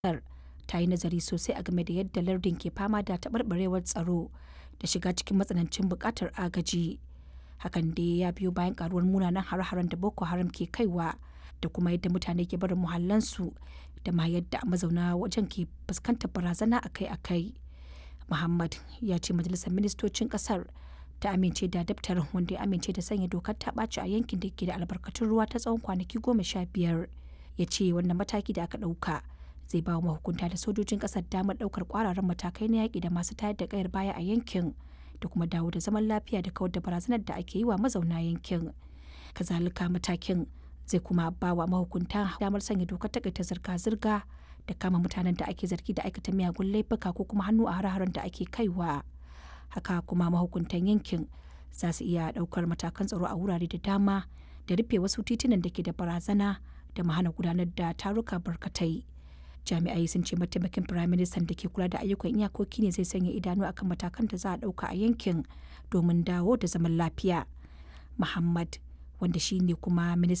ƙasar ta yi nazari sosai a game da yadda lardin ke fama da taɓarɓarewar tsaro da shiga cikin matsanancin buƙatar agaji. Hakan dai ya biyo bayan ƙaruwar munanan hare-haren da Boko Haram ke kaiwa da kuma yadda mutane ke barin muhallansu da ma yadda mazauna wajen ke fuskantar barazana akai-akai. Muhammad ya ce majalisar ministocin ƙasar ta amince da daftarin wanda ya amince da sanya dokar ta ɓaci a yankin da ke da albarkatun ruwa ta tsawon kwanaki goma sha biyar. Ya ce wannan mataki da aka ɗauka zai ba wa mahukunta da sojojin ƙasar damar ɗaukar ƙwararan matakai na yaƙi da masu tayar da ƙayar baya a yankin da kuma dawo da zaman lafiya da kawar da barazanar da ake yi wa mazauna yankin. Kazalika matakin zai kuma ba wa mahukunta damar sanya dokar takaita zirga-zirga da kama mutanen da ake zargi da aikata miyagun laifuka ko kuma hannu a hare-haren da ake kaiwa. Haka kuma mahukuntan yankin za su iya ɗaukar matakan tsaro a wurare da dama da rufe wasu titunan da ke da barazana da mahana gudanar da taruka barkatai. Jami'ai sun ce mataimakin firaministan da ke kula da ayyukan iyakoki ne zai sanya idanu akan matakan da za a ɗauka a yankin domin dawo da zaman lafiya. Muhammad wanda shi ne kuma ministan